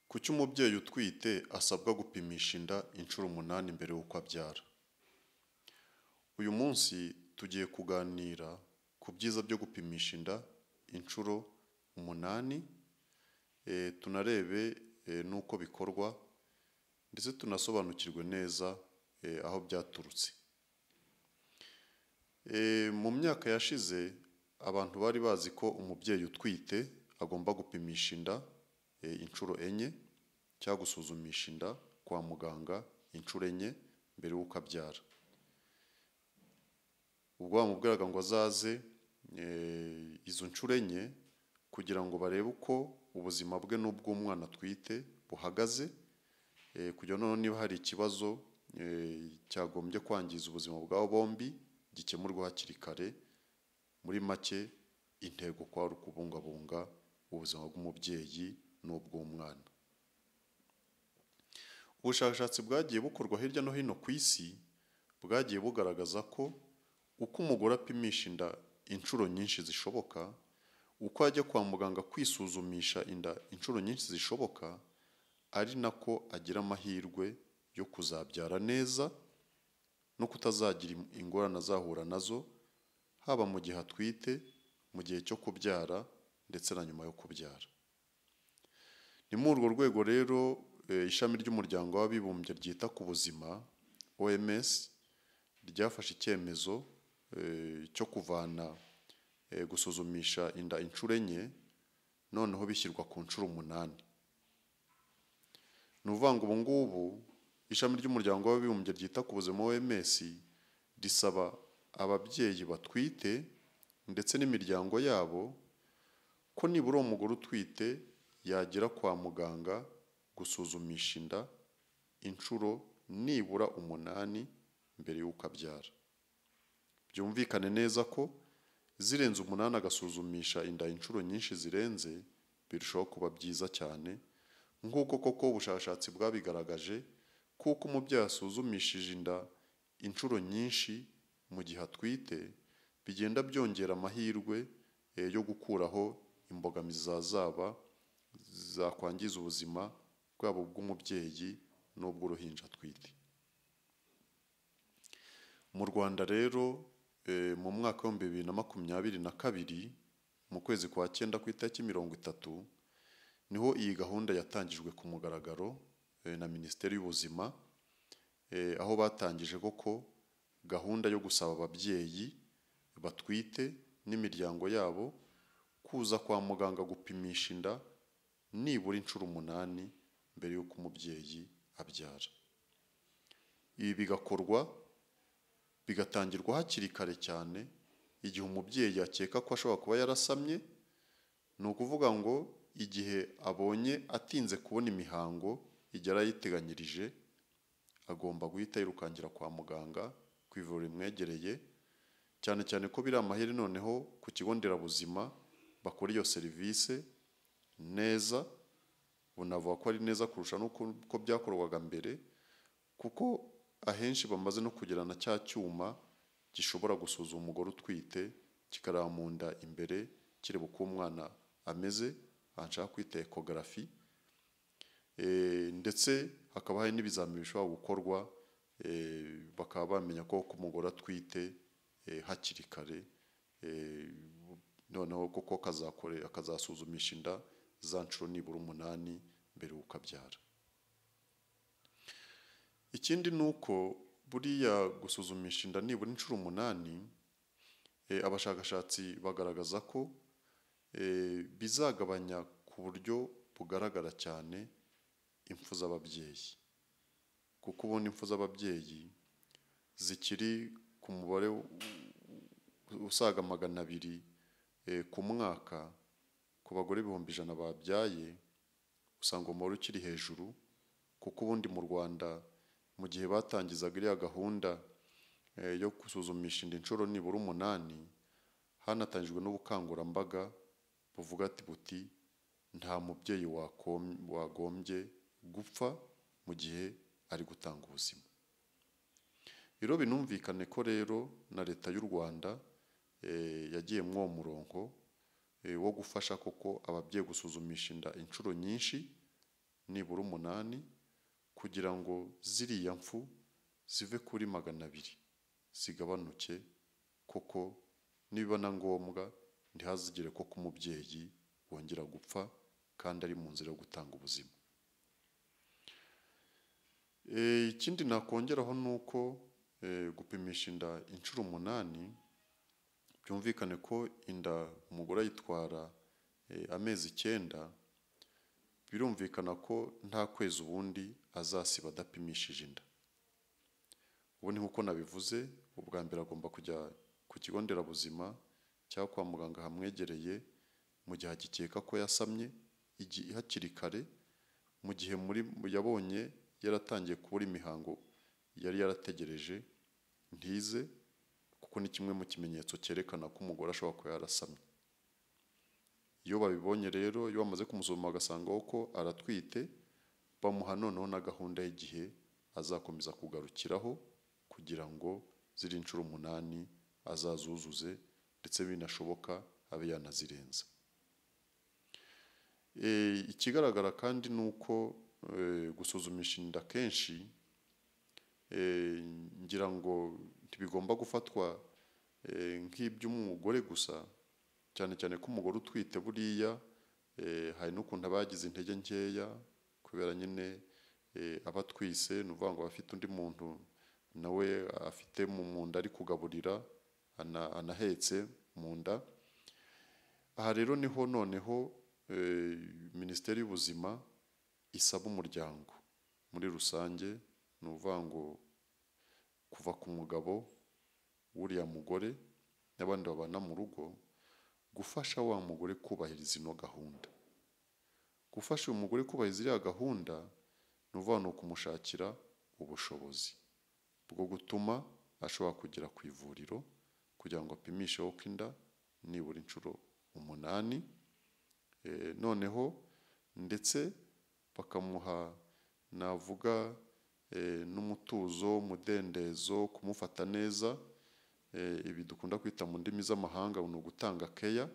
Kuki umubyeyi utwite asabwa gupimisha inda inshuro umunani mbere y'uko abyara? Uyu munsi tugiye kuganira ku byiza byo gupimisha inda inshuro umunani, eh, tunarebe eh, n'uko bikorwa ndetse tunasobanukirwe neza eh, aho byaturutse. Eh, Mu myaka yashize abantu bari bazi ko umubyeyi utwite agomba gupimisha inda eh, inshuro enye cyangwa gusuzumisha inda kwa muganga inshuro enye mbere y'uko abyara. Ubwo bamubwiraga ngo azaze eh, izo nshuro enye kugira ngo barebe uko ubuzima bwe n'ubw'umwana atwite buhagaze eh, kugira noneho niba hari ikibazo eh, cyagombye kwangiza ubuzima bwabo bombi gikemurwe hakiri kare, muri make intego kwa ari ukubungabunga ubuzima bw'umubyeyi n'ubw'umwana. Ubushakashatsi bwagiye bukorwa hirya no hino ku isi bwagiye bugaragaza ko uko umugore apimisha inda inshuro nyinshi zishoboka, uko ajya kwa muganga kwisuzumisha inda inshuro nyinshi zishoboka, ari nako agira amahirwe yo kuzabyara neza no kutazagira ingorane azahura nazo, haba mu gihe atwite, mu gihe cyo kubyara ndetse na nyuma yo kubyara. Ni muri urwo rwego rero eh, ishami ry'umuryango w'abibumbye ryita ku buzima OMS ryafashe icyemezo eh, cyo kuvana eh, gusuzumisha inda inshuro enye noneho bishyirwa ku nshuro umunani. Ni ukuvuga ngo ubu ngubu ishami ry'umuryango w'abibumbye ryita ku buzima OMS risaba ababyeyi batwite ndetse n'imiryango yabo ko nibura uwo mugore utwite yagera kwa muganga gusuzumisha inda inshuro nibura umunani mbere y'uko abyara. Byumvikane neza ko zirenze umunani agasuzumisha inda inshuro nyinshi zirenze birushaho kuba byiza cyane nk'uko koko ubushakashatsi bwabigaragaje kuko umubyeyi asuzumishije inda inshuro nyinshi mu gihe atwite bigenda byongera amahirwe eh, yo gukuraho imbogamizi zazaba zakwangiza ubuzima bwabo bw'umubyeyi n'ubw'uruhinja atwite. Mu Rwanda rero eh, mu mwaka w'ibihumbi bibiri na makumyabiri na kabiri mu kwezi kwa cyenda ku itariki mirongo itatu niho iyi gahunda yatangijwe ku mugaragaro eh, na Minisiteri y'Ubuzima eh, aho batangije koko gahunda yo gusaba ababyeyi batwite n'imiryango yabo kuza kwa muganga gupimisha inda nibura inshuro umunani mbere y'uko umubyeyi abyara. Ibi bigakorwa bigatangirwa hakiri kare cyane igihe umubyeyi akeka ko ashobora kuba yarasamye, ni ukuvuga ngo igihe abonye atinze kubona imihango igihe yari ayiteganyirije agomba guhita yirukankira kwa muganga ku ivuriro rimwegereye cyane cyane ko biri amahirwe noneho ku kigo nderabuzima bakora iyo serivisi neza bunavuga ko ari neza kurusha n'uko byakorwaga mbere kuko ahenshi bamaze no kugirana cya cyuma gishobora gusuzuma umugore utwite kikareba mu nda imbere kireba uko umwana ameze aha nshaka kwita ekogarafi ndetse hakaba hari n'ibizamini bishobora gukorwa eh, bakaba bamenya ko ko umugore atwite eh, hakiri kare eh, noneho koko akazakore akazasuzumisha inda za nshuro nibura umunani mbere y'uko abyara. Ikindi ni uko buriya gusuzumisha inda nibura inshuro umunani eh, abashakashatsi bagaragaza ko eh, bizagabanya ku buryo bugaragara cyane impfu z'ababyeyi kuko ubona impfu z'ababyeyi zikiri ku mubare usaga magana abiri ku mwaka ku bagore ibihumbi ijana babyaye usanga umubare ukiri hejuru kuko ubundi mu Rwanda mu gihe batangizaga iriya gahunda yo gusuzumisha inda inshuro nibura umunani hanatangijwe n'ubukangurambaga buvuga ati buti nta mubyeyi wagombye gupfa mu gihe ari gutanga ubuzima rero binumvikane ko rero na leta y'u rwanda yagiye muri uwo murongo wo gufasha koko ababyeyi gusuzumisha inda inshuro nyinshi nibura umunani kugira ngo ziriya mfu zive kuri magana abiri zigabanuke kuko niba na ngombwa ntihazigire koko umubyeyi wongera gupfa kandi ari mu nzira yo gutanga ubuzima Eh, ikindi nakongeraho ni uko eh, gupimisha inda inshuro umunani byumvikane ko inda umugore ayitwara eh, amezi icyenda birumvikana ko nta kwezi ubundi azasiba adapimishije inda ubu ni nk'uko nabivuze ubwa mbere agomba kujya ku kigo nderabuzima cyangwa kwa muganga hamwegereye mu gihe agikeka ko yasamye igi- hakiri kare mu gihe muri yabonye yaratangiye kubura imihango yari yarategereje ntize kuko ni kimwe mu kimenyetso cyerekana ko umugore ashobora kuba yarasamye iyo babibonye rero iyo bamaze kumusuzuma bagasangaho ko aratwite bamuha noneho na gahunda y'igihe azakomeza kugarukiraho kugira ngo ziri inshuro umunani azazuzuze ndetse binashoboka abe yanazirenza Eh, ikigaragara kandi ni uko eh, gusuzumisha inda kenshi eh, ngira ngo ntibigomba gufatwa eh, nk'iby'umugore gusa cyane cyane ko umugore utwite buriya eh, hari n'ukuntu aba yagize intege nkeya kubera nyine eh, aba atwise ni ukuvuga ngo aba afite undi muntu nawe afite mu mu nda ari kugaburira ana- anahetse mu nda aha rero niho noneho eh, minisiteri y'ubuzima isaba umuryango muri rusange ni ukuvuga ngo kuva ku mugabo w'uriya mugore n'abandi babana mu rugo gufasha wa mugore kubahiriza ino gahunda gufasha uyu mugore kubahiriza iriya gahunda ni ukuvuga ni ukumushakira ubushobozi bwo gutuma ashobora kugera ku ivuriro kugira ngo apimisheho ko inda nibura inshuro umunani Eh, noneho ndetse bakamuha navuga eh, n'umutuzo umudendezo kumufata neza eh, ibi dukunda kwita mu ndimi z'amahanga ni ugutanga keya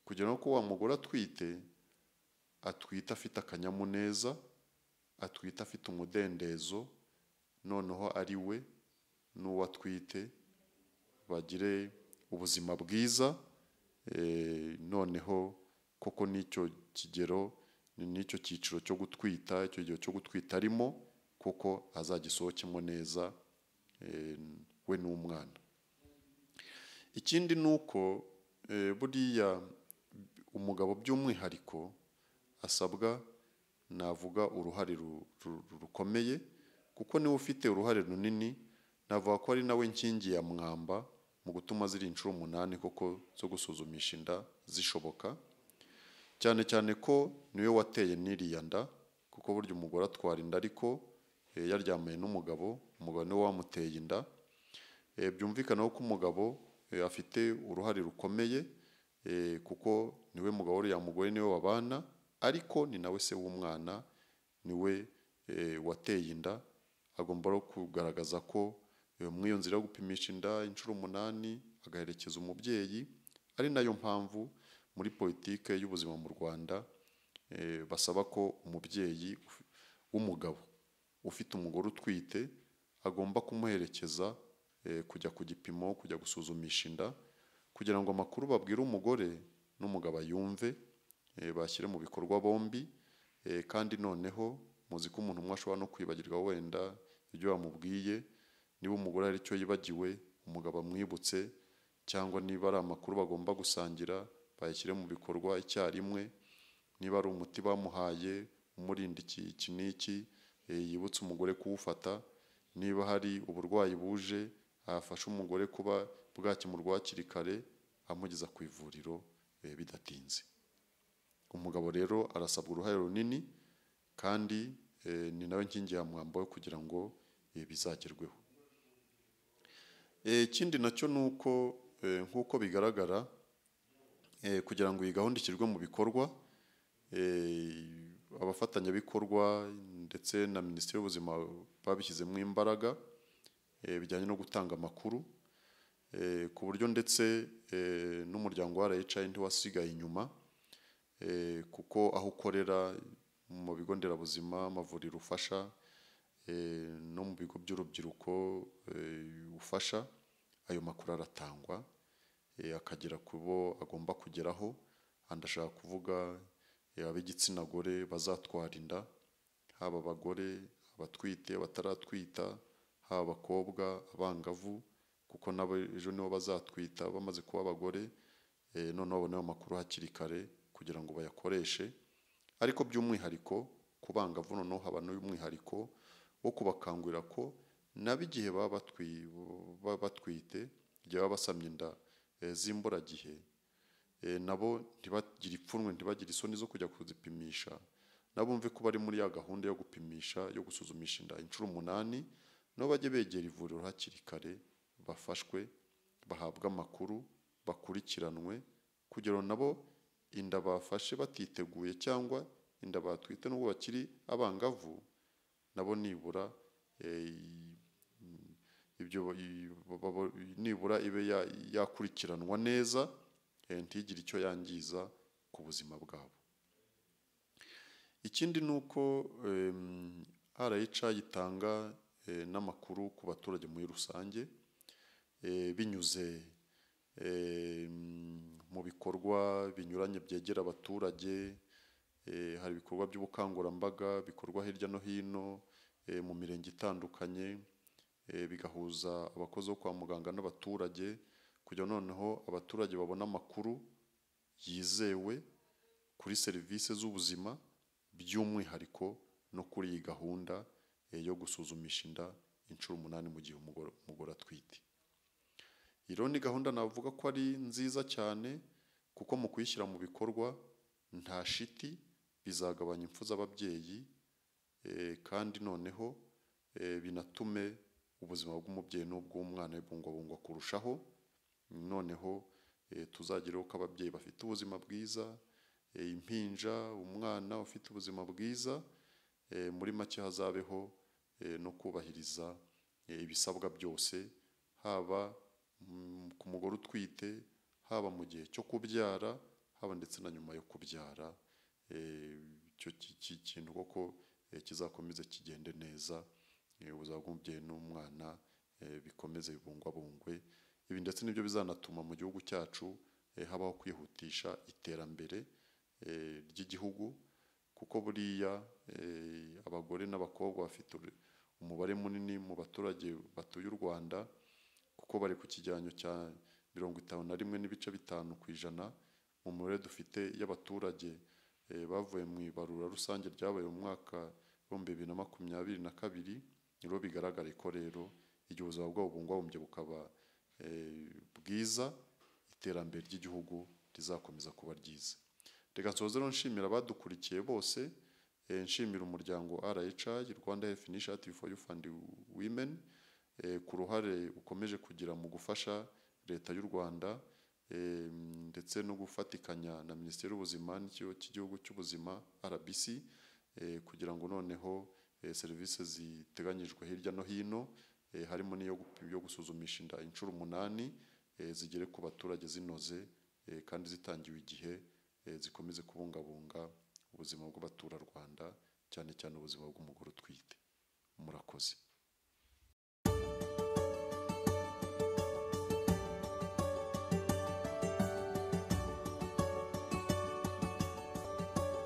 kugira ngo ko wa mugore atwite atwite afite akanyamuneza atwite afite umudendezo noneho ari we n'uwo atwite bagire ubuzima bwiza Eh, noneho koko n'icyo kigero ni n'icyo cyiciro cyo gutwita icyo gihe cyo gutwita arimo kuko azagisohokemo neza eh, we n'umwana ikindi ni uko eh, buriya umugabo by'umwihariko asabwa navuga uruhare ru- ru- rukomeye kuko niwe ufite uruhare runini navuga ko ari nawe nkingi ya mwamba mu gutuma ziri inshuro umunani koko zo gusuzumisha inda zishoboka cyane cyane ko niwe wateye n'iriya nda kuko burya umugore atwara inda ariko eh, yaryamanye n'umugabo umugabo niwe wamuteye inda Eh, byumvikana ko umugabo eh, afite uruhare rukomeye eh, kuko niwe mugabo uriya mugore niwe babana ariko ni nawe se w'umwana niwe eh, wateye inda agomba no kugaragaza ko eh, muri iyo nzira yo gupimisha inda inshuro umunani agaherekeza umubyeyi ari nayo mpamvu muri politike y'ubuzima mu Rwanda eh, basaba ko umubyeyi uf- w'umugabo ufite umugore utwite agomba kumuherekeza eh, kujya ku gipimo kujya gusuzumisha inda kugira ngo amakuru babwira umugore n'umugabo ayumve eh, bashyire mu bikorwa bombi eh, kandi noneho muzi ko umuntu umwe ashobora no kwibagirwa wenda ibyo bamubwiye niba umugore hari icyo yibagiwe umugabo amwibutse cyangwa niba ari amakuru bagomba gusangira bayashyire mu bikorwa icyarimwe niba ari umuti bamuhaye umurinda iki iki n'iki eh, yibutse umugore kuwufata niba hari uburwayi buje afasha umugore kuba bwakemurwa hakiri kare amugeza ku ivuriro eh, bidatinze umugabo rero arasabwa uruhare runini kandi eh, ni nawe nkingi ya mwamba we kugira ngo eh, bizagerweho Eh, ikindi nacyo ni uko eh, nk'uko bigaragara eh, kugira ngo iyi gahunda ishyirwe mu bikorwa eh, abafatanyabikorwa ndetse na minisiteri y'ubuzima babishyizemo imbaraga eh, bijyanye no gutanga amakuru eh, ku buryo ndetse eh, n'umuryango wa RHI ntiwasigaye inyuma eh, kuko aho ukorera mu bigo nderabuzima amavuriro ufasha eh, no mu bigo by'urubyiruko eh, ufasha ayo makuru aratangwa eh, akagera ku bo agomba kugeraho ndashaka kuvuga eh, ab'igitsina gore bazatwara inda haba abagore abatwite bataratwita haba abakobwa abangavu kuko nabo ejo nibo bazatwita bamaze kuba abagore eh, noneho babone ayo makuru hakiri kare kugira ngo bayakoreshe ariko by'umwihariko ku bangavu noneho haba n'umwihariko wo kubakangurira ko nabo igihe baba batwi- baba batwite igihe baba basamye inda eh, z'imburagihe eh, nabo ntibagire ipfunwe ntibagire isoni zo kujya kuzipimisha nabo bumve ko bari muri ya gahunda yo gupimisha yo gusuzumisha inda inshuro umunani nabo bajye begera ivuriro hakiri kare bafashwe bahabwe amakuru bakurikiranwe kugira ngo nabo inda bafashe batiteguye cyangwa inda batwite n'ubwo bakiri abangavu nabo nibura eh, ibyo i- babo- nibura ibe ya- yakurikiranwa neza eh, ntigire icyo yangiza ku buzima bwabo ikindi ni uko em, RHA itanga eh, n'amakuru ku baturage muri rusange eh, binyuze eh, mu bikorwa binyuranye byegera abaturage eh, hari ibikorwa by'ubukangurambaga bikorwa hirya no hino eh, mu mirenge itandukanye eh, bigahuza abakozi bo kwa muganga n'abaturage kugira ngo noneho abaturage babone amakuru yizewe kuri serivisi z'ubuzima by'umwihariko no kuri iyi gahunda eh, yo gusuzumisha inda inshuro umunani mu gihe umugore umugore atwite iyi rero ni gahunda navuga ko ari nziza cyane kuko mu kuyishyira mu bikorwa nta shiti bizagabanya impfu z'ababyeyi eh, kandi noneho eh, binatume ubuzima bw'umubyeyi n'ubw'umwana bibungwabungwa kurushaho noneho eh, tuzagereho ko ababyeyi bafite ubuzima bwiza eh, impinja umwana ufite ubuzima bwiza eh, muri make hazabeho eh, no kubahiriza eh, ibisabwa byose haba mm, ku mugore utwite haba mu gihe cyo kubyara haba ndetse na nyuma yo kubyara eh, icyo ki- ki- kintu koko eh, kizakomeze kigende neza eh, ubuzima bw'umubyeyi n'umwana eh, bikomeze bibungwabungwe ibi ndetse nibyo bizanatuma mu gihugu cyacu eh, habaho kwihutisha iterambere eh, ry'igihugu kuko buriya eh, abagore n'abakobwa bafite uru- umubare munini mu baturage batuye u Rwanda kuko bari ku kijyanyo cya mirongo itanu na rimwe n'ibice bitanu ku ijana mu mubare dufite y'abaturage eh, bavuye mu ibarura rusange ryabaye mu mwaka w'ibihumbi bibiri na makumyabiri na kabiri niho bigaragare ko rero igihe ubuzima bwabo bubungwabumbye bukaba eh, bwiza iterambere ry'igihugu rizakomeza kuba ryiza reka nsoze rero nshimira abadukurikiye bose eh, nshimira umuryango RHA Rwanda Health Initiative for Youth and Women eh, ku ruhare ukomeje kugira mu gufasha leta y'u Rwanda eh, ndetse no gufatikanya na Minisiteri y'Ubuzima n'ikigo cy'igihugu cy'ubuzima RBC eh, kugira ngo noneho eh, serivisi ziteganyijwe hirya no hino eh, harimo n'iyo gup- yo gusuzumisha inda inshuro umunani eh, zigere ku baturage zinoze eh, kandi zitangiwe igihe eh, zikomeze kubungabunga ubuzima bw'abaturarwanda cyane cyane ubuzima bw'umugore utwite murakoze